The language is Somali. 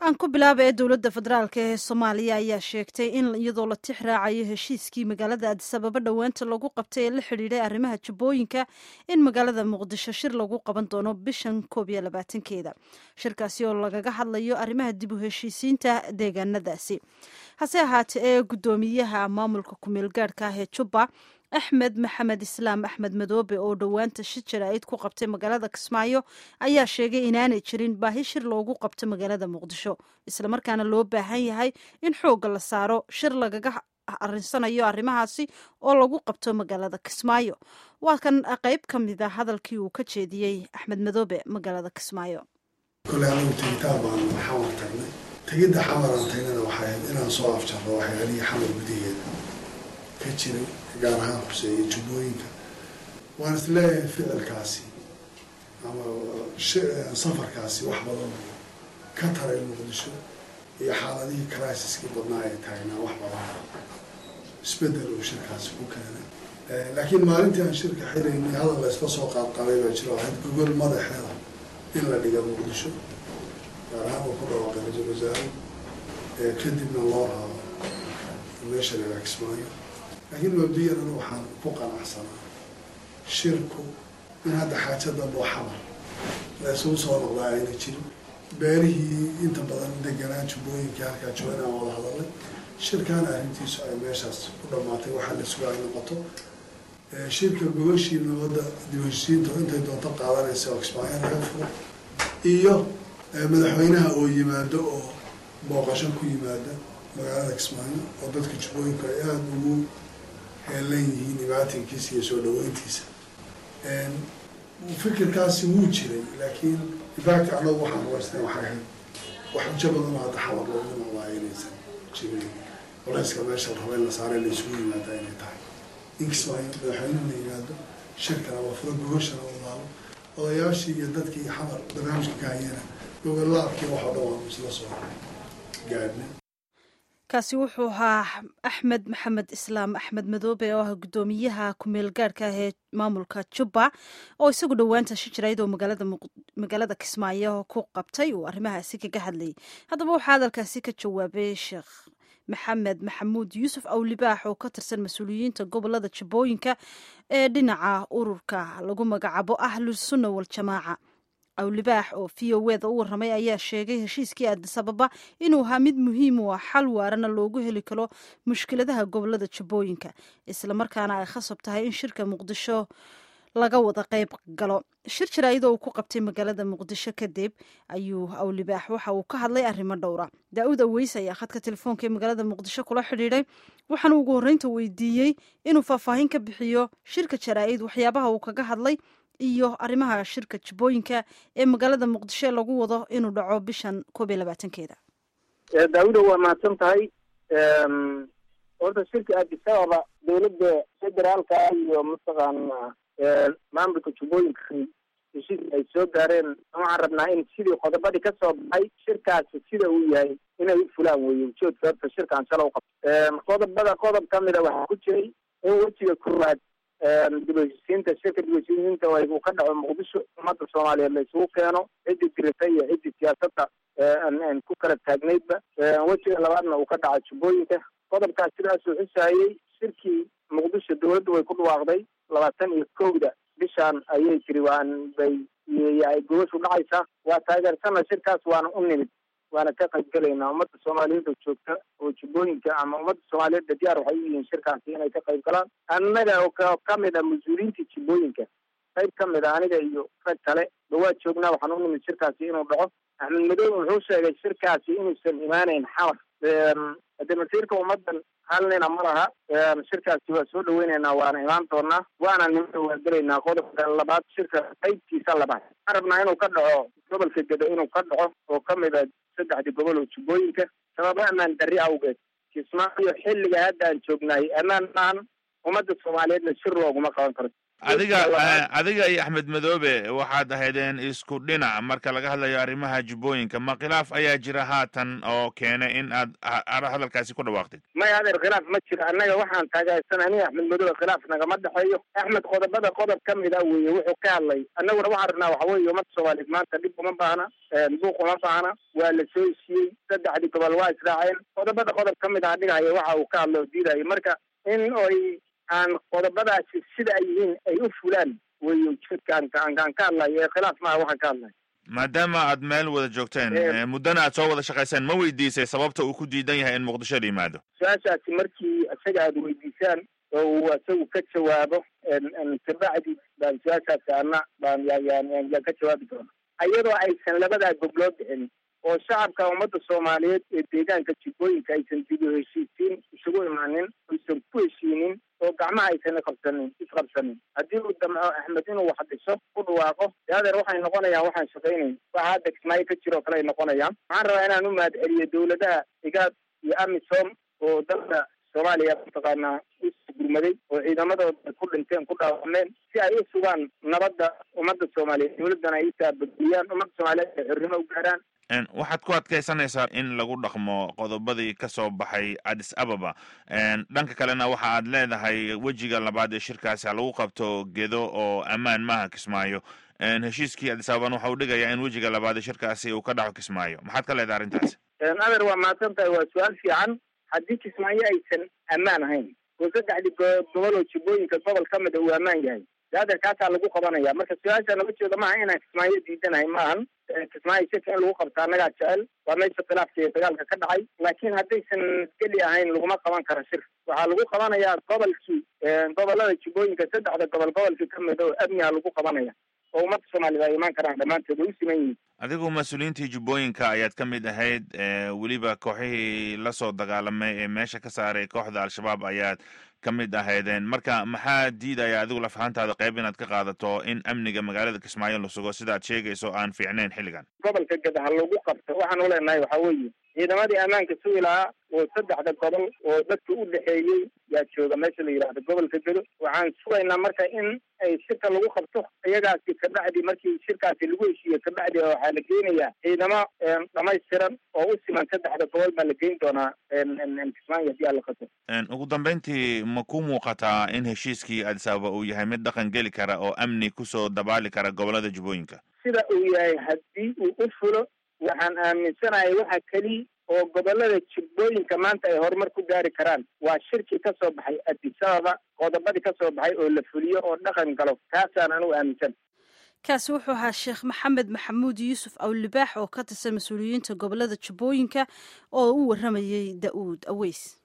aan ku bilaaba ee dowladda federaalk ee soomaaliya ayaa sheegtay in iyadoo la tix raacayo heshiiskii magaalada adisababa dhowaanta lagu qabtay ee la xidhiidhay arrimaha jabooyinka in magaalada muqdisho shir lagu qaban doono bishan koob iyo labaatankeeda shirkaasi oo lagaga hadlayo arrimaha dib u heshiisiinta deegaanadaasi hase ahaatee ee guddoomiyaha maamulka kumeel gaadhka ah ee jubba axmed maxamed islaam axmed madoobe oo dhowaanta shir jaraa'id ku qabtay magaalada kismaayo ayaa sheegay inaanay jirin baahi shir loogu qabto magaalada muqdisho islamarkaana loo baahan yahay in xoogga la saaro shir lagaga arinsanayo arrimahaasi oo lagu qabto magaalada kismaayo waa kan qayb ka mid a hadalkii uu ka jeediyey axmed madoobe magaalada kismaayo kole anagu tegitaan baan xamar tagnay tegidda xamaraan tagnana waxay ahayd inaan soo afjarno waxyaalihii xamar gudaheeda ka jiray gaar ahaan huseeye jubbooyinka waan is leeyahay ficilkaasi ama safarkaasi wax badan ka taray muqdisho iyo xaaladihii criisiskii badnaa ay taagnaa wax badan isbedel uu shirkaasi ku keenay laakiin maalintii aan shirka xiraynay hadal la isla soo qaadqabay baa jiro ahayd gogol madaxeeda in la dhiga muqdisho gaar ahaan uu ku dhawaaqay ra-iisul wasaare kadibna loo raabo meesha la kismaayo laakiin mabdiyan anu waxaan ku qanacsanaa shirku in hadda xaaja dambe oo xamar la isugu soo noqdaa ayna jirin beelihii inta badan deganaa jubbooyinkii halkaa joogan aan wada hadalay shirkaana arrintiisu ay meeshaas ku dhamaatay waxaa la sugaa ay noqoto shirka gogashii nabadda dibheshiisiinta intay doonto qaadanaysa oo kismaayo laga furo iyo madaxweynaha oo yimaado oo booqasho ku yimaada magaalada kismaayo oo dadka jubbooyinku ay aada ugu heelan yihiin dhibaatankiisa iyo soo dhaweyntiisa fikirkaasi wuu jiray laakiin ifact anagu waxaan waysnay waxay ahayd wax ujo badan oo hadda xamar loogu noqdaa inaysan jirin culayska meesha raba in la saare la isugu yimaada inay tahay in kismaayo madaxweynuhu la yimaado shirkana waa furo gogashana wadaalo odayaashii iyo dadkii xamar barnaamijka ka hayana gogolaabkii waxoo dhan waanu isla soo gaadhnay kaasi wuxuu ahaa axmed maxamed islaam axmed madoobe oo ah guddoomiyaha kumeel gaadhka ah ee maamulka jubba oo isagu dhowaanta shi jirayd oo magaalada kismaayo ku qabtay uu arrimahaasi kaga hadlayay haddaba waxaa hadalkaasi ka jawaabay sheekh maxamed maxamuud yuusuf awlibaax oo ka tirsan mas-uuliyiinta gobolada jubbooyinka ee dhinaca ururka lagu magacaabo ahlusunna waljamaaca awlibaax oo v o eda u warramay ayaa sheegay heshiiskii adisababa inuu ahaa mid muhiim u ah xal waarana loogu heli karo mushkiladaha gobolada jubbooyinka islamarkaana ay khasab tahay in shirka muqdisho laga wada qayb galo shir jaraa'idoo uu ku qabtay magaalada muqdisho kadib ayuu awlibaax waxa uu ka hadlay arrimo dhowra daa-uud aweys ayaa khadka telefoonka ee magaalada muqdisho kula xidhiidhay waxaana ugu horreynta weydiiyey inuu faahfaahin ka bixiyo shirka jaraa'id waxyaabaha uu kaga hadlay iyo arrimaha shirka jubbooyinka ee magaalada muqdisho ee lagu wado inuu dhaco bishan koob iyo labaatankeeda daawuda waa mahadsan tahay horta shirka adisababa dowladda federaalka iyo mataqaana maamulka jubbooyinka heshiis ay soo gaareen waxaan rabnaa in sidii qodobadii ka soo baxay shirkaasi sida uu yahay inay u fulaan weeye ujoodka horta shirkaan shala u qabto qodobada qodob ka mida waxaa ku jiray in wejiga koowaad dibheshiisiinta shirka dibheshiisiinta uu ka dhaco muqdisho ummadda soomaaliyeed la isugu keeno ciddii dirita iyo ciddii siyaasadda ku kala taagnaydba wejiga labaadna uu ka dhaco jubbooyinka qodobkaas sidaasuu xusayey shirkii muqdisho dowladda way ku dhawaaqday labaatan iyo kowda bishaan ayay tiri waan bay ay gobashu dhacaysaa waa taageersana shirkaas waana u nimid waana ka qaybgelaynaa ummadda soomaaliyeed oo joogta oo jubbooyinka ama ummadda soomaaliyeedba diyaar waxay u yihiin shirkaasi inay ka qayb galaan annaga oo ka mid a mas-uuliyiinta jubbooyinka qayb ka mid a aniga iyo rag kale ba waa joognaa waxaan u nimid shirkaasi inuu dhaco axmed madoobe wuxuu sheegay shirkaasi inuusan imaanayn xamar hade masiirka ummaddan hal nina ma laha shirkaasi waa soo dhaweyneynaa waana imaan doonaa waana nimada waagelaynaa qodobka labaad shirka qaybtiisa labaad waxaan rabnaa inuu ka dhaco gobolka gedo inuu ka dhaco oo ka mid a saddexdii gobol oo jubbooyinka sababo ammaan darri awgeed kismaayo xilliga hadda aan joognahay ammaan maan ummadda soomaaliyeedna shir looguma qaban karo adiga adiga iyo axmed madoobe waxaad ahaydeen isku dhinac marka laga hadlayo arrimaha jubbooyinka ma khilaaf ayaa jira haatan oo keenay in aad hadalkaasi ku dhawaaqdid maya adeer khilaaf ma jiro annaga waxaan taagaysan aniga axmed madoobe khilaaf nagama dhexeeyo axmed qodobada qodob ka mid a weeye wuxuu ka hadlay annaguna waxaan rabnaa waxa weeye ummadda soomaaliyeed maanta dhib uma baahna buuq uma baahna waa la soo heshiiyey saddexdii gobol waa israaceen qodobada qodob ka mid ah dhigahaya waxa uu ka hadla oo diidayo marka in oy aan qodobadaasi sida ay yihiin ay u fulaan wey ujeedkaan aan ka hadlayo ee khilaaf maaha waxaan ka hadlayo maadaama aad meel wada joogteen muddana aad soo wada shaqayseen ma weydiisay sababta uu ku diidan yahay in muqdisho la yimaado su-aashaasi markii isaga aad weydiisaan oo uu isagu ka jawaabo kabacdi baan su-aashaasi ana baan yaan ka jawaabi doona iyadoo aysan labadaa goblood bixin oo shacabka ummadda soomaaliyeed ee deegaanka jubbooyinka aysan dib u heshiisiin isugu imaanin aysan ku heshiinin oo gacmaha aysan iqabsanin isqabsanin haddii uu damco axmed inuu wax dhiso ku dhawaaqo de adeer waxay noqonayaan waxaan shaqaynayn waxa hadda kismaayo ka jiro o kale ay noqonayaan waxaan rabaa inaan u mahad celiyo dawladaha igaad iyo amisom oo dalka soomaaliya mataqaanaa usoo gurmaday oo ciidamadooda ku dhinteen ku dhaawameen si ay u sugaan nabadda ummadda soomaaliyeed dawladdana ay utaabadgeliyaan ummadda soomaaliyeed ay xornimo u gaaraan waxaad ku adkaysanaysaa in lagu dhaqmo qodobadii ka soo baxay addis ababa dhanka kalena waxa aad leedahay wejiga labaad ee shirkaasi ha lagu qabto gedo oo ammaan maaha kismaayo heshiiskii addis ababan waxa uu dhigayaa in wejiga labaad ee shirkaasi uu ka dhaco kismaayo maxaad ka leedahay arrintaasi adeer waa mahadsan tahay waa su-aal fiican haddii kismaayo aysan ammaan ahayn oo saddexdii gobol oo jubbooyinka gobol ka mida uu ammaan yahay adeer kaasaa lagu qabanaya marka su-aasha naba jeeda maaha inaan kismaayo diidanahay maahan kismaayo shirka in lagu qabto annagaa jecel waa meesha khilaafka iyo dagaalka ka dhacay laakiin haddaysan geli ahayn laguma qaban karo shir waxaa lagu qabanayaa gobolkii gobolada jubbooyinka saddexda gobol gobolkii ka mida oo amniha lagu qabanaya oo ummadda soomaaliyed ay imaan karaan dhammaantood way u siman yihiin adigu mas-uuliyiintii jubbooyinka ayaad ka mid ahayd weliba kooxihii lasoo dagaalamay ee meesha ka saaray kooxda al-shabaab ayaad ka mid ahaydeen marka maxaa diidaya adigu lafahantaada qayb inaad ka qaadato in amniga magaalada kismaayo la sugo sidaad sheegayso aan fiicnayn xilligan gobolka gada ha lagu qabto waxaan u leenahay waxaa weeye ciidamadii ammaanka sugi lahaa oo saddexda gobol oo dadka u dhexeeyey yaa jooga meesha la yidhahdo gobolka gedo waxaan sugaynaa marka in ay shirka lagu qabto iyagaasi kabacdi markii shirkaasi lagu heshiiyo kabacdi waxaa la geynayaa ciidamo dhamaystiran oo u siman saddexda gobol baa la geyn doonaa kismaayo haddii aan la qato ugu dambeyntii ma ku muuqataa in heshiiskii addis ababa uu yahay mid dhaqan geli kara oo amni kusoo dabaali kara gobolada jubbooyinka sida uu yahay haddii uu u fulo waxaan aaminsanahay waxa keliya oo gobolada jubbooyinka maanta ay horumar ku gaari karaan waa shirkii ka soo baxay addis ababa qodobadii ka soo baxay oo la fuliyo oo dhaqan galo taasaan anugu aaminsan kaasi wuxuu ahaa sheekh maxamed maxamuud yuusuf awlibaax oo ka tirsan mas-uuliyiinta gobolada jubbooyinka oo u waramayay da-uud aweys